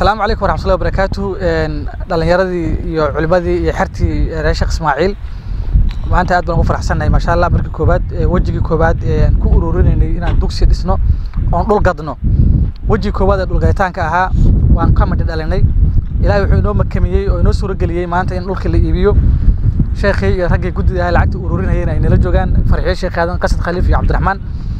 asalaamu calaykum waraxmatullahi wabarakaatu dhalinyaradii iyo culimadii iyo xertii reer sheekh ismaaciil maanta aad baan ugu faraxsannahay maasha allah markii koobaad wejigii koobaad aan ku ururinaynay inaan dugsi dhisno oon dhul gadno wejigii koowaad ee dhulgaditaanka ahaa waan ka midhi dhalinay ilaahay wuxuu inoo makamiyey oo inoo suurageliyey maanta in dhulka la iibiyo sheekhii iyo raggii guddida ahay lacagta ururinayeen ay nala joogaan farxiyo sheekh aadan qasad khaliif iyo cabdiraxmaan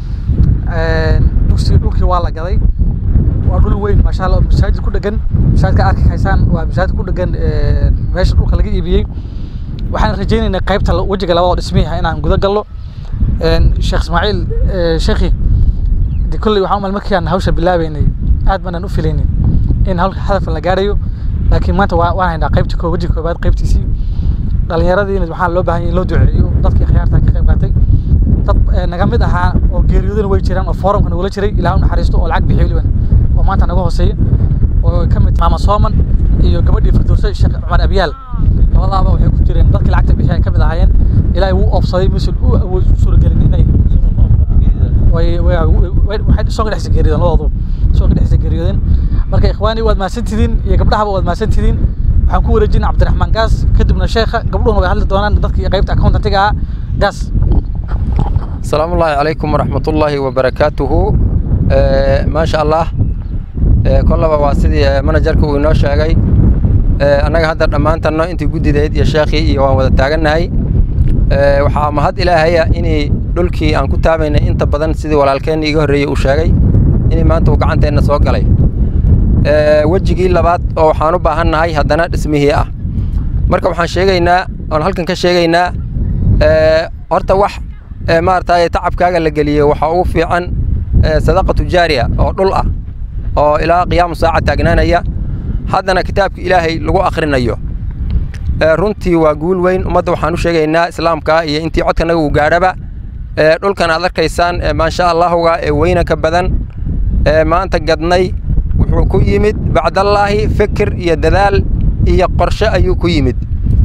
dugsi dhulkii waa la gaday waa dhul weyn maasha allah masaajid ku dhegan masaajidka arki haysaan waa masaajid ku dhegan meesha dhulka laga iibiyey waxaan rajaynaynaa qaybta wejiga labada dhismihi inaan guda galno sheekh ismaaciil sheekhi de kolley waxaan umal markii aan hawsha bilaabeynay aad baanaan u filaynin in hawlka hadafan la gaarayo laakiin maanta waa waan haynaa qaybta koo wejiga koobaad qaybtiisii dhallinyaradiina waxaa loo baahan yahay in loo duceeyo dadkii khiyaarta ka qayb qaatay dad naga mid ahaa oo geeriyoodana way jiraan oo forumka nagula jiray ilaah u naxariisto oo lacag bixiyo weliban oo maanta naga hooseeya oo ka mid maama sooman iyo gabadhii firdowse sheekh cumar abyaal labadaaba waxay ku jireen dadkii lacagta bixiya ka mid ahaayeen ilaahay wuu oobsaday misul u awood u suuragelin inay waxay soo dhexsa geeriyoodeen labadoodu soo dhexsa geeriyoodeen marka ikhwaani waad mahadsantidiin iyo gabdhahaba waad mahadsantidiin waxaan ku wareejinay cabdiraxmaan gaas kadibna sheekha gabdhuhuna way hadli doonaan dadkii qaybta accountantiga ahaa gaas السلام الله عليكم ورحمة الله وبركاته ما شاء الله كلها واسدي مناجرك وينو شاقي أنا هذا دمانتنا أنت جودي ديد يا شيخي يوان ودا تاجناي waxaa mahad ilaahaya inay dhulkii aan ku taabayna inta badan sidii walaalkeenna iga horreeyey uu sheegay inay maanta uu gacanteenna soo galay wejigii labaad oo waxaan u baahannahay haddana dhismihii ah marka waxaan sheegaynaa oon halkan ka sheegaynaa horta wax maaragtay tacabkaaga la geliyey waxaa ugu fiican sadaqa tujaariya oo dhul ah oo ilaa qiyaamu saaca taagnaanaya haddana kitaabka ilaahay lagu akhrinayo runtii waa guul weyn ummadda waxaan u sheegaynaa islaamka iyo intii codkanaga uu gaadhaba dhulkan aad arkaysaan maasha allahuga ee weyna ka badan maanta gadnay wuxuu ku yimid bacdallaahi fikir iyo dadaal iyo qorshe ayuu ku yimid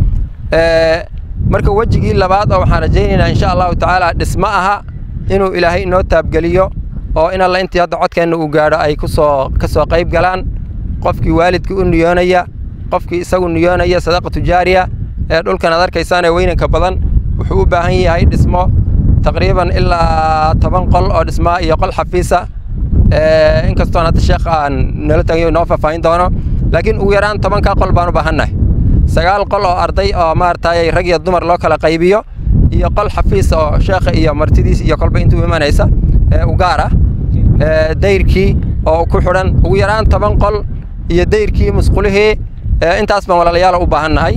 marka wejigii labaad oo waxaan rajaynaynaa insha allahu tacaala dhismo aha inuu ilaahay inoo taabgeliyo oo in alla intii hadda codkeenna uu gaadho ay kusoo ka soo qayb galaan qofkii waalidkii u niyoonaya qofkii isagu niyoonaya sadaqa tujaariya ee dhulkan aad arkaysaan ee weynanka badan wuxuu u baahan yahay dhismo taqriiban ilaa toban qol oo dhismaa iyo qol xafiisa inkastoon hadda sheekh aan nala tagayo inoo faahfaahin doono laakiin ugu yaraan tobankaa qol baan u baahannahay sagaal qol oo arday oo maaragtay rag iyo dumar loo kala qaybiyo iyo qol xafiis oo sheekha iyo martidiis iyo kolba intuu imanaysa u gaar ah dayrkii oo ku xidhan ugu yaraan toban qol iyo dayrkii musqulihii intaas baan walaalayaal u baahannahay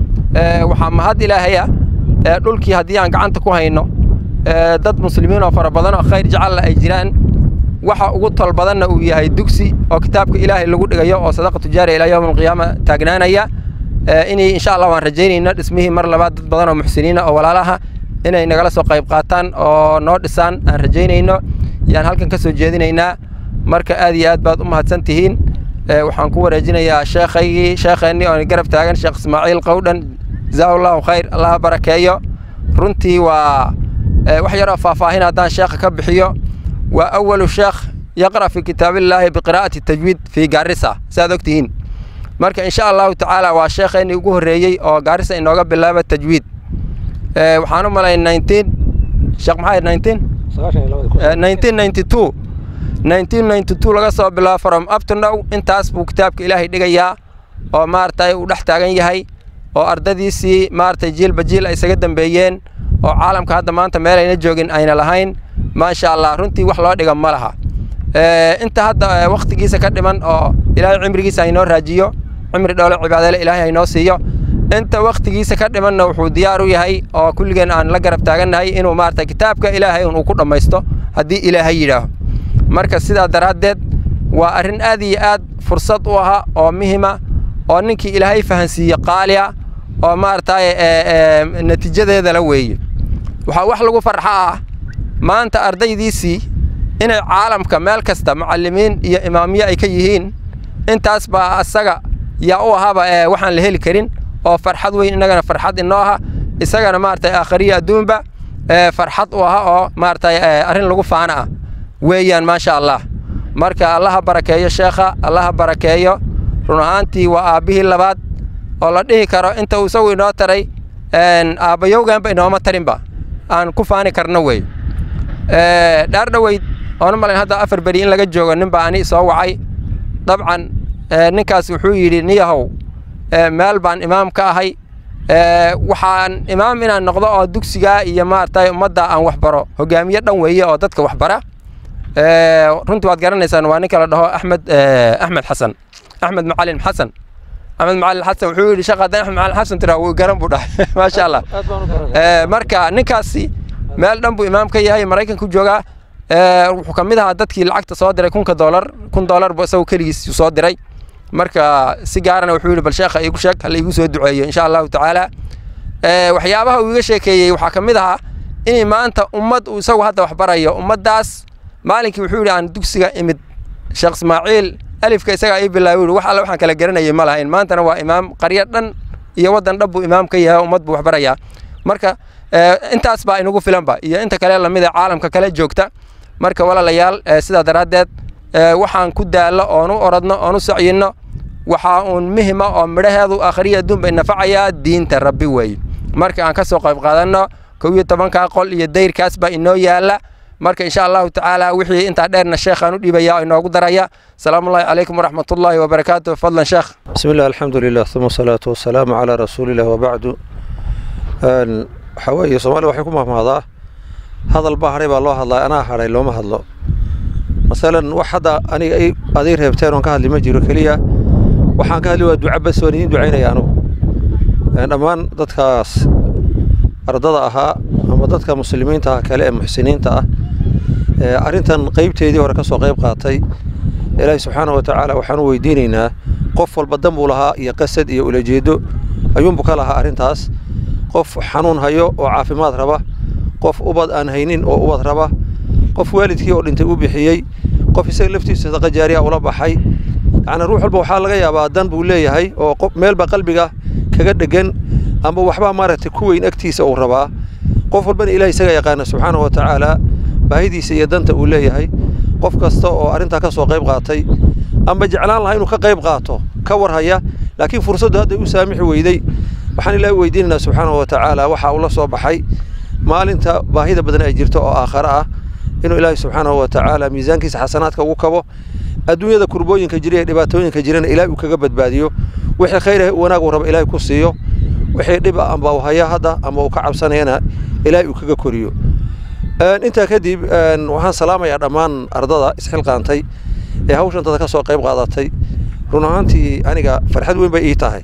waxaa mahad ilaahaya dhulkii haddii aan gacanta ku hayno dad muslimiin oo fara badan oo khayr jecalla ay jiraan waxa ugu tol badanna uu yahay dugsi oo kitaabka ilaahay lagu dhigayo oo sadaqa tujaariya ilaa yowm alqiyaama taagnaanaya inay insha allah waan rajaynayno dhismihii mar labaad dad badan oo muxsiniina oo walaalaha inay nagala soo qayb qaataan oo noo dhisaan aan rajaynayno yaan halkan ka soo jeedinaynaa marka aad iyo aad baad u mahadsan tihiin waxaan ku wareejinayaa sheekhaygii sheekheennii oo garab taagan sheekh ismaaciil qowdhan jazaahu allahu khayr allaha barakeeyo runtii waa wax yaroo faahfaahin haddaan sheekha ka bixiyo waa awalu sheekh yaqra' fi kitaabillaahi biqiraa'ati tajwiid fii gaarisa saaad og tihiin marka insha allahu tacaala waa sheekheennii ugu horreeyey oo gaarisa inooga bilaaba tajwiid waxaan u malay nineteen sheekh maxaa nineteen nineteen ninety two nineteen ninety two laga soo bilaabo from up to now intaas buu kitaabka ilaahay dhigayaa oo maaragtay uu dhex taagan yahay oo ardadiisii maaragtay jiilba jiil ay isaga dambeeyeen oo caalamka hadda maanta meel ayna joogin ayna lahayn maasha allah runtii wax loo dhiga ma laha inta hadda wakhtigiisa ka dhiman oo ilaahay cimrigiisa haynoo raajiyo cimri dhoole cibaadale ilaahay haynoo siiyo inta wakhtigiisa ka dhimanna wuxuu diyaar u yahay oo kulligeen aan la garab taagannahay inuu maaragtay kitaabka ilaahay uu ku dhammaysto haddii ilaahay yidhaaho marka sidaa daraaddeed waa arrin aad iyo aad fursad u aha oo muhima oo ninkii ilaahay fahansiiye qaaliya oo maaragtay natiijadeeda la weeye waxaa wax lagu farxa ah maanta ardaydiisii inay caalamka meel kasta macallimiin iyo imaamiye ay ka yihiin intaas baa asaga yaa u ahaba waxaan la heli karin oo farxad weyn innagana farxad inoo aha isagana maaragtay aakhariya adduunba farxad u aha oo maaragtay arrin lagu faana ah weeyaan maasha allah marka allaha barakeeyo sheekha allaha barakeeyo run ahaantii waa aabbihii labaad oo la dhihi karo inta uu isagu inoo taray aabbayowganba inooma tarinba aan ku faani karno wey dhaar dhoweyd oona malayn hadda afar beri in laga joogo ninbaa ani soo wacay dabcan ninkaas wuxuu yidhi niyahow meel baan imaam ka ahay waxaan imaam inaan noqdo oo dugsigaa iyo maaragtay ummadda aan waxbaro hogaamiye dhan weeye oo dadka waxbara runtii waad garanaysaan waa ninka la dhaho axmed axmed xasan axmed macalin xasan axmed macalin xasan wuxuu yidhi shaqa haddaan axmed macalin xasan tiraa wuu garan buu dhahay maasha allah marka ninkaasi meel dhan buu imaam ka yahay maraykanku joogaa wuxuu ka mid ahaa dadkii lacagta soo diray kunka doolar kun doolar buu isagu keligiis soo diray marka si gaarana wuxuu yidhi bal sheekha iigu sheeg hala iigu soo duceeyo insha allahu tacaala waxyaabaha uu iga sheekeeyey waxaa ka mid ahaa in maanta ummad uu isagu hadda waxbarayo ummaddaas maalinkii wuxuu yidhi aan dugsiga imid sheekh ismaaciil alifka isagaa ii bilaabay yidhi wax alle waxaan kala garanayay ma lahayn maantana waa imaam qaryo dhan iyo waddan dhan buu imaam ka yahay ummad buu waxbarayaa marka intaas baa inagu filanba iyo inta kale lamid a caalamka kale joogta marka walaalayaal sidaa daraaddeed waxaan ku daallo oon u orodno oon u sacyinno waxaa uun muhima oo midhaheedu akhriya adduunba inafacayaa diinta rabbi weeye marka aan ka soo qayb qaadanno kow iyo tobankaa qol iyo dayrkaas baa inoo yaalla marka insha allahu tacaala wixii intaa dheerna sheekhaan u dhibaya oo inoogu daraya salaamullahi calaykum waraxmatullaahi wabarakaatu fadlan sheekh بسم الله الحمد لله ثم الصلاة والسلام على رسول الله وبعد waxaa weeye soomaalida waxay ku mahmahdaa hadal baa hadhay baa loo hadlaa anaa hadhay looma hadlo masalan wax hadda aniga ay aday reebteen oon ka hadli ma jiro keliya waxaan ka hadli waa duca bas waan idiin ducaynaya anugu dhammaan dadkaas ardada ahaa ama dadka muslimiinta ah kale ee muxsiniinta ah arrintan qaybteedii hore ka soo qayb qaatay ilaahi subxaana wa tacaala waxaan u weydiinaynaa qof walba dan buu lahaa iyo qasad iyo ulajeedo ayuunbuu ka lahaa arrintaas qof xanuun hayo oo caafimaad raba qof ubad aan haynin oo ubad raba qof waalidkii oo dhintay u bixiyey qof isaga laftiisa sadaqa jaariya ula baxay yacni ruux walba waxaa laga yaabaa dan buu leeyahay oo meelba qalbiga kaga dhegan ama waxbaa maaragtay ku weyn agtiisa uu rabaa qof walbana ilaah isaga yaqaana subxaana wa tacaala baahidiisa iyo danta uu leeyahay qof kasta oo arrintaa ka soo qayb qaatay ama jeclaan lahaa inuu ka qayb qaato ka warhaya laakiin fursaddu hadday u saamixi weyday waxaan ilaahay weydiinaynaa subxaana wa tacaala waxa uu la soo baxay maalinta baahida badan ay jirto oo aakhare ah inuu ilaahay subxaanahu wa tacaala miisaankiisa xasanaadka ugu kabo adduunyada kurbooyinka jira ee dhibaatooyinka jirana ilaahay uu kaga badbaadiyo wixii khayr ah wanaag uu raba ilaahay ku siiyo wixii dhib ah amba uu haya hadda ama uu ka cabsanayana ilaahay uu kaga koriyo intaa kadib waxaan salaamayaa dhammaan ardada isxilqaantay ee hawshantada ka soo qayb qaadatay run ahaantii aniga farxad weyn bay ii tahay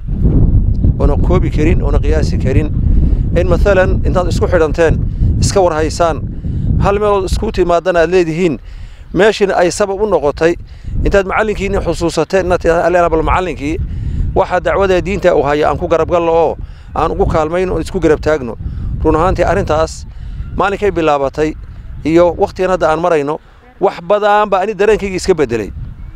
oona koobi karin oona qiyaasi karin in maalan intaad isku xidhanteen iska warhaysaan hal meelood isku timaadana aad leedihiin meeshin ay sabab u noqotay intaad macallinkiini xusuusateen inaad tidhahda bal macallinkii waxa dacwada diinta uu haya aan ku garabgallo oo aan ugu kaalmayno oon isku garab taagno run ahaantii arrintaas maalinkay bilaabatay iyo wakhtigan hadda aan marayno wax badan baa ani dareenkayga iska beddelay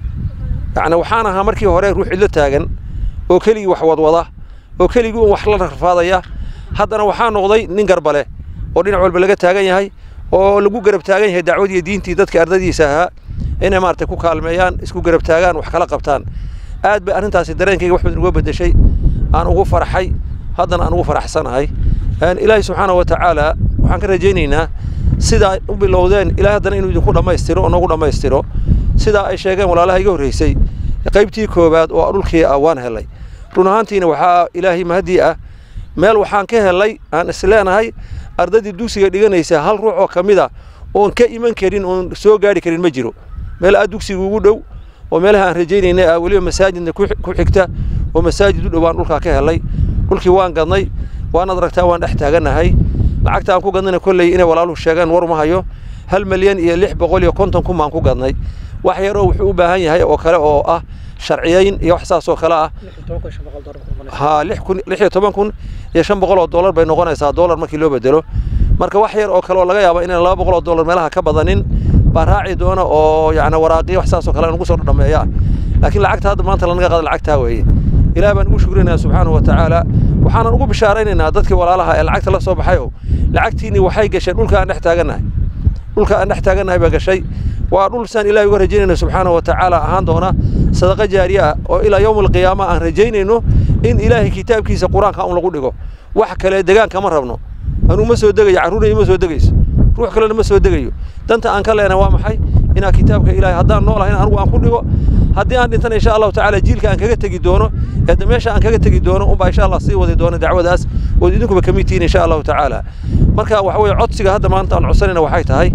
yacni waxaan ahaa markii hore ruux cidlo taagan oo keligii wax wadwada oo keligii un wax la rafaadaya haddana waxaa noqday nin garbale oo dhinac walba laga taagan yahay oo lagu garab taagan yahay dacwadii diintii dadka ardadiisa ahaa inay maaragtay ku kaalmeeyaan isku garab taagaan wax kala qabtaan aad bay arrintaasi dareenkayga wax badan uga beddeshay aan ugu farxay haddana aan ugu faraxsanahay ilaahay subxaana wa tacaala waxaan ka rajaynaynaa sidaa u bilowdeen ilaahay haddana inuu idinku dhammaystiro oo noogu dhammaystiro sidaa ay sheegeen walaalaha iga horreysay qaybtii koowaad oo dhulkii ah waan helay run ahaantiina waxaa ilaahay mahadii ah meel waxaan ka helay aan isleenahay ardadii dugsiga dhiganaysa hal ruux oo ka mid a oon ka iman karin oon soo gaari karin ma jiro meel aad dugsiga ugu dhow oo meelaha aan rajaynaynay ah weliba masaajidna ku xigta oo masaajid u dhow baan dhulkaa ka helay dhulkii waan gadnay waanaad aragtaa waan dhex taagannahay lacagta aan ku gadnayna kolley inay walaaluhu sheegaan war uma hayo hal milyan iyo lix boqol iyo konton kun baan ku gadnay wax yar oo wuxuu u baahan yahay oo kale oo ah sharciyayn iyo wax saas oo kale ah ha lix kun lix iyo toban kun iyo shan boqol oo dollar bay noqonaysaa dollar markii loo bedelo marka wax yar oo kale oo laga yaabo inaan laba boqol oo dollar meelaha ka badanin baa raaci doona oo yacni waraaqiyo wax saas oo kale aan ugu soo dhameeya laakiin lacagta hadda maanta lanaga qaada lacagtaa weeye ilaah baan ugu shukrinayaa subxaanahu wa tacaala waxaanan ugu bishaaraynaynaa dadkii walaalaha ee lacagta la soo baxay oo lacagtiinii waxay gasheen dhulka aan dhex taagannahay dhulka aan dhex taagannahay baa gashay waa dhul saan ilaahay uga rajaynayno subxaana wa tacaala ahaan doona sadaqa jaariye ah oo ilaa yowm alqiyaama aan rajaynayno in ilaahay kitaabkiisa qur-aanka un lagu dhigo wax kale degaan kama rabno anuu ma soo degayo carruurna ima soo degayso ruux kalena ma soo degayo danta aan ka leenahay waa maxay inaan kitaabka ilaahay haddaan noolahayn anigu aan ku dhigo haddii aan dhintana insha allahu tacaala jiilka aan kaga tegi doono ee meesha aan kaga tegi doono unbaa insha allah sii wadi doono dacwadaas ood idinkuba kamid tihiin insha allahu tacaala marka waxa weeye codsiga hadda maanta aan codsanayna waxay tahay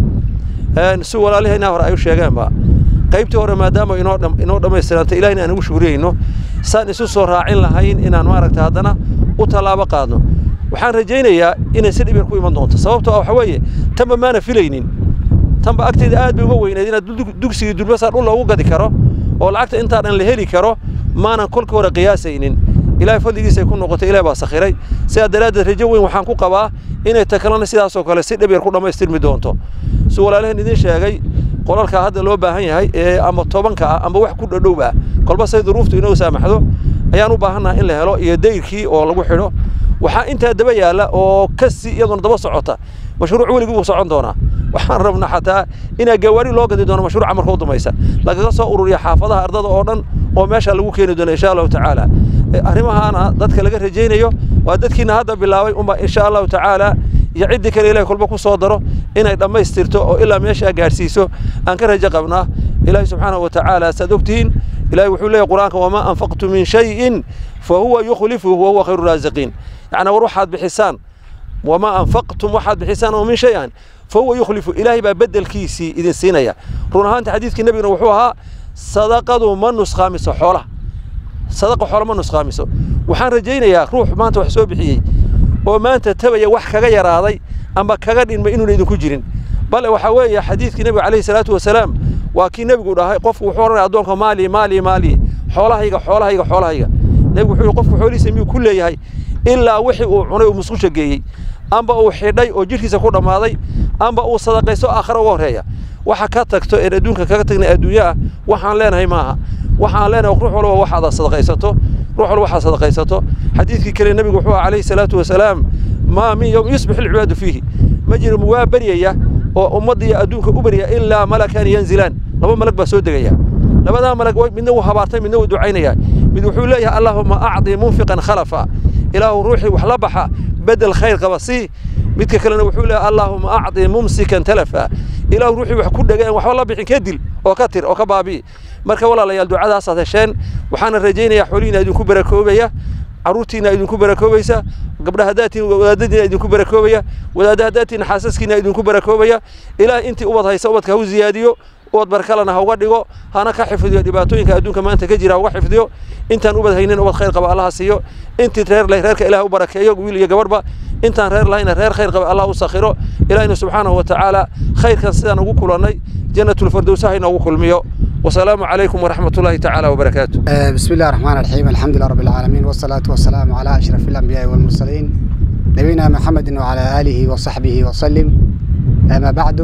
si walaalihayna hore ay u sheegeenba qaybtii hore maadaama inoo inoo dhammaystirantay ilahina aan ugu shukriyeyno saan isu soo raacin lahayn inaan maaragta haddana u tallaabo qaadno waxaan rajaynayaa inay si dhib yar ku iman doonto sababtoo ah waxa weeye tanba maana filaynin tanba agteeda aad bay uga weynayd inaad dugsigii durbasaa dhul loogu gadi karo oo lacagta intaa dhan la heli karo maanan kolka hore qiyaasaynin ilaahay fadligiisay ku noqotay ilaah baa sakhiray sidaa daraaddeed rajo weyn waxaan ku qabaa inay takalana sidaasoo kale si dhib yar ku dhammaystirmi doonto si walaalahan idin sheegay qolalkaa hadda loo baahan yahay ee ama tobanka ah ama wax ku dhadhow ah kolba say duruuftu inoo saamaxdo ayaan u baahannaha in la helo iyo dayrkii oo lagu xidho waxaa intaa daba yaalla oo kasi iyaduna daba socota mashruuc weligii wuu socon doonaa waxaan rabnaa xataa inaa gawaari loo gadi doono mashruuca marka u dambaysa lagaga soo ururiya xaafadaha ardada oo dhan oo meesha lagu keeni doono insha allahu tacaala arrimahaana dadka laga rajaynayo waa dadkiina hadda bilaabay unba insha allahu tacaala iyo ciddii kale ilahay kolba ku soo daro inay dhammaystirto oo ilaa meeshaa gaadhsiiso aan ka rajo qabnaa ilaahay subxaanahu wa tacaala saad ogtihiin ilahay wuxuu leeyahy qur-aanka wamaa anfaqtu min shayin fa huwa yukhlifuhu wa huwa khayru raasiqiin yacnaa war waxaad bixisaan wamaa anfaqtum waxaad bixisaan oo min shay an fa huwa yukhlifu ilaahay baa beddelkiisii idin siinaya run ahaanta xadiidkii nebiguna wuxuu ahaa sadaqadu ma nusqaamiso xoolaha sadaqa xoolo ma nusqaamiso waxaan rajaynayaa ruux maanta wax soo bixiyey oo maanta tabaya wax kaga yaraaday ama kaga dhinmay inuuna idinku jirin bale waxaa weeye xadiidkii nebiga calayhi salaatu wasalaam waa kii nebigu dhahay qofku wuxuu odhanaya addoonka maali maali maali xoolahayga xoolahayga xoolahayga nebigu wuxuu yihi qofku xoolihiisa miyuu ku leeyahay ilaa wixii uu cunay uu musqusha geeyey amba uu xidhay oo jidhkiisa ku dhammaaday amba uu sadaqaysto aakhira uga horreeya waxa ka tagto een adduunka kaga tagnay adduunyo ah waxaan leenahay maaha waxaan leenahay ruux walba waxaad sadaqaysato ruux walba waxaad sadaqaysato xadiidkii kale nebigu wuxuu calayhi salaatu wasalaam maa min yowm yusbix ilcibaadu fiihi ma jiro waa baryaya oo ummadda iyo adduunka u barya ilaa malakan yanzilaan laba malag baa soo degaya labadaa malag midna wuu habaartay midna wuu ducaynaya mid wuxuu leeyahay allaahuma acdi munfiqan khalafa ilaahu ruuxii wax la baxa bedel khayr qaba sii midka kalena wuxuu leeyahay allaahuma acdi mumsikan talafa ilaahu ruuxii wax ku dhegay aan waxba la bixin ka dil oo ka tir oo ka baabi'i marka walaalayaal ducadaasaad hesheen waxaana rajaynayaa xoolihiina idinku barakoobaya carruurtiina idinku barakoobaysa gabdha haddaatiin wadaadadiina idinku barakoobaya wadaadda haddaatiin xaasaskiina idinku barakoobaya ilaah intii ubad haysa ubadka ha u ziyaadiyo ubad barkalana ha uga dhigo hana ka xifdiyo dhibaatooyinka adduunka maanta ka jira ha uga xifdiyo intaan ubad haynin ubad khayr qaba allaha siiyo intii reer leh reerka ilaah u barakeeyo wiil iyo gabadhba intaan reer lahayna reer khayr qaba allah u sakhiro ilaahina subxaanahu wa tacaala khayrkan sidaan ugu kulannay jannatulfardowsa ha inoogu kulmiyo wasalaamu calaykum waraxmat ullaahi tacaala wabarakaatu بسم الله الرحمن الرحيم الحمد لله رب العالمين والصلاة والسلام على أشرف الأنبياء والمرسلين نبينا محمد وعلى آله وصحبه وسلم أما بعد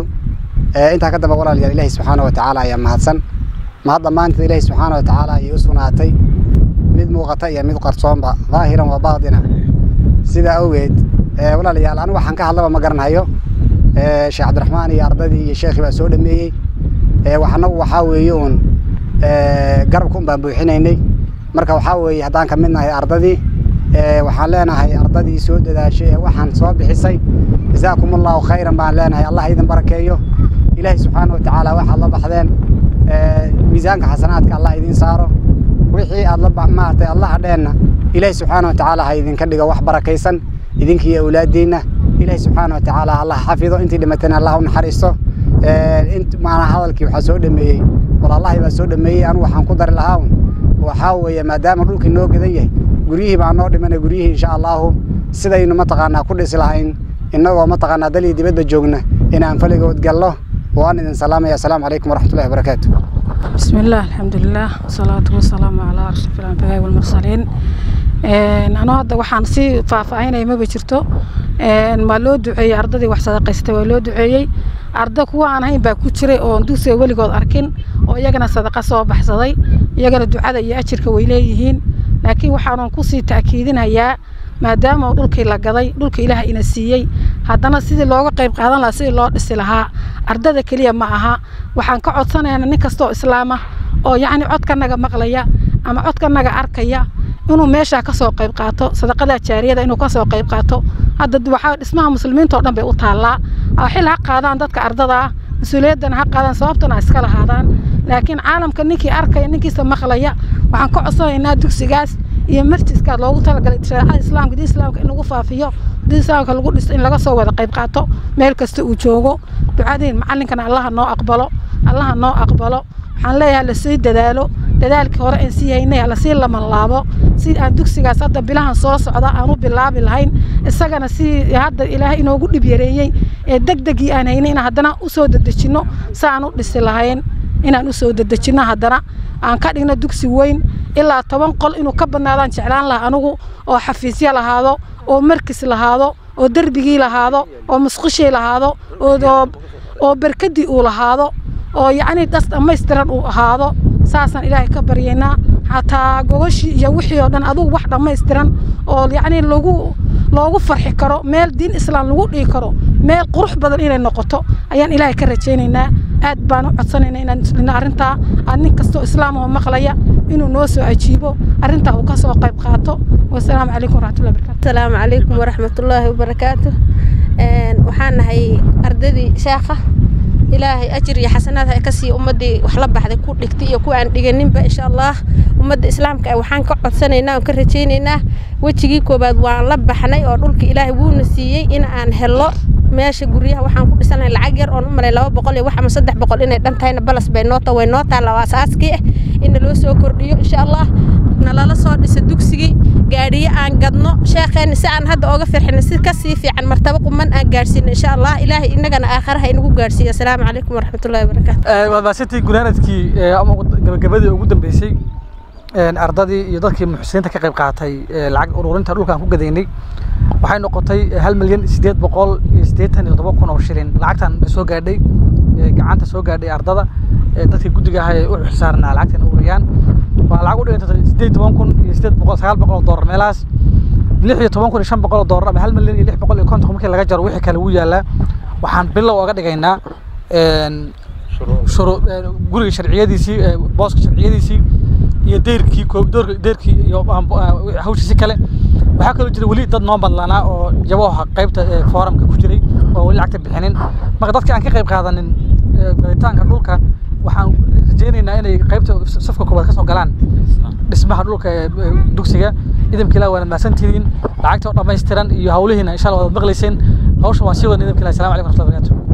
أنت كذا بقول الله سبحانه وتعالى يا مهدسن ما هذا ما أنت إله سبحانه وتعالى يسوناتي مد موقتي مد قرصون ظاهرا وباطنا سيدا أويد ولا ليال أنا وحن كهلا ما قرن هيو شيخ عبد الرحمن يا أرضي يا شيخ بسود مي وحنا وحاويون garabkun baan buuxinaynay marka waxaa weeye haddaan ka mid nahay ardadii waxaan leenahay ardadii soo dadaashay ee waxaan soo bixisay jazaakum allahu khayran baan leenahay allah idin barakeeyo ilaahay subxaana wa tacaala waxaad la baxdeen miisaanka xasanaadka allah idin saaro wixii aad la maaragtay allaha dheenna ilaahay subxaana wa tacaala ha idinka dhigo wax barakaysan idinkiiyo awlaadiinna ilaahay subxaana wa tacaala allah xafido intii dhimatayna allah u naxariisto maana hadalkii waxaa soo dhameeyey walaalahay baa soo dhameeyey anigu waxaan ku dari lahaa waxaa weeye maadaama dhulkii noo gadan yahay guryihii baa noo dhimana guryihii insha allahu sidaynu mataqaanaa ku dhisi lahayn innagoo mataqaanaa dalii dibadba joogna inaan faligood gallo waan idin salaamaya asalaamu calaykum waraxmatullahi wabarakaatu بسم الله الحمد لله والصلاة والسلام على أشرف الأنبياء والمرسلين أنا هذا وحان سي فافعين ما بجرتو ما لو دعي أرضي وحسد قيستي ولو دعي arda kuwa aan ahayn baa ku jiray oo dugsiga weligood arkin oo iyagana sadaqa soo baxsaday iyagana ducada iyo ajirka way leeyihiin laakiin waxaanan kusii ta'kiidinayaa maadaama dhulkii la gaday dhulka ilaah ina siiyey haddana sidii looga qayb qaadan lahaa sidii loo dhisi lahaa ardada keliya ma aha waxaan ka codsanaynaa nin kastoo islaama oo yacni codkanaga maqlaya ama codkanaga arkaya inuu meeshaa kasoo qayb qaato sadaqada jaariyada inuu kasoo qayb qaato hadda waxaa dhismaha muslimiinta oo dhan bay u taallaa xil ha qaadaan dadka ardada ah mas-uuliyaddana ha qaadaan sababtana ha iska lahaadaan laakiin caalamka ninkii arkaya ninkiisa maqlaya waxaan ka codsanaynaa dugsigaas iyo marjiska loogu talagalay shareecada islaamka diin islaamka in lagu faafiyo diin islaamka lagu dhisto in laga soo wada qayb qaato meel kasta uu joogo ducadiin macallinkana allaha noo aqbalo allaha noo aqbalo waxaan leeyahay lasii dadaalo dadaalkii hore aan sii haynay lasii laman laabo si aan dugsigaas hadda bilahan soo socda aan u bilaabi lahayn isagana si hadda ilaahay inoogu dhib yareeyey ee degdegii aan haynay inaan haddana usoo dedejinno si aan u dhisi lahayn inaan usoo dedejinno haddana aan ka dhigno dugsi weyn ilaa toban qol inuu ka badnaadaan jeclaan lahaa anigu oo xafiisyo lahaado oo markis lahaado oo derbigii lahaado oo musqushii lahaado oo berkadii uu lahaado oo yacni das dhammaystiran uu ahaado saasaan ilaahay ka baryaynaa xataa gogashii iyo wixii oo dhan adugu wax dhammaystiran oo yacni lagu loogu farxi karo meel diin islaam lagu dhigi karo meel qurux badan inay noqoto ayaan ilaahay ka rajaynaynaa aad baan u codsanaynaa inaan muslina arrintaa aad nin kastoo islaam oo maqlaya inuu noo soo ajiibo arrintaa uu ka soo qayb qaato wasalaamu calaykum waraxmatullahi barakatu asalaamu calaykum waraxmatullaahi wabarakaatu waxaan nahay ardadii sheekha ilaahay ajir iyo xasanaad ha ka siiya ummaddii wax la baxday ku dhigtay iyo kuwa aan dhiganinba insha allah ummadda islaamka waxaan ka codsanaynaa oon ka rajaynaynaa wejigii koowaad waan la baxnay oo dhulka ilaahay wuuna siiyey in aan helo meesha guryaha waxaan ku dhisanahay lacag yar oon u malay laba boqol iyo wax ama saddex boqol inay dhan tahayna balas bay noo tahay way noo taalla waa asaaskii ah in naloo soo kordhiyo insha allah nalala soo dhisa dugsigii gaadhiyo aan gadno sheekheena si aan hadda ooga firxino si kasii fiican martabo quman aan gaadhsiino insha allah ilaahay innagana aakharaha inagu gaadhsiiyo asalaamu calaykum waraxmatullahi wabarakaatu waa maasantii gunaanadkii ama gabagabadii ugu dambeysay ardadii iyo dadkii muxsiniinta ka qayb qaatay lacag ururinta dhulka aan ku gadaynay waxay noqotay hal milyan sideed boqol iyo siddeetan iyo toddoba kun oo shilin lacagtan soo gaadhay gacanta soo gaadhay ardada dadkii guddiga ahaa ee u xilsaarnaa lacagtan ururiyaan waa lacag u dhigantay siddeed toban kun iyo siddeed boqol sagaal boqol oo doolar meelahaas lix iyo toban kun iyo shan boqol oo doolar ama hal milyan iyo lix boqol iyo konton markii laga jaro wixii kale wuu yaalaa waxaan bilow oga dhigaynaa guriga sharciyadiisii booska sharciyadiisii iyo deyrkii deyrkii iyo hawshiisi kale waxaa kaloo jira weli dad noo badlanaa oo jabooha qaybta fooramka ku jiray oo weli lacagta bixinin marka dadka aan ka qayb qaadanin galitaanka dhulka waxaan rajaynaynaa inay qaybta safka koobaad ka soo galaan dhismaha dhulka dugsiga idamka ilaah waana mahadsantihiin lacagta oo dhammaystiran iyo hawlihiina insha allah waad maqlayseen hawshan waan sii wadna idamka ilaah assalamu calaykum warahmatullahi wabarakatuh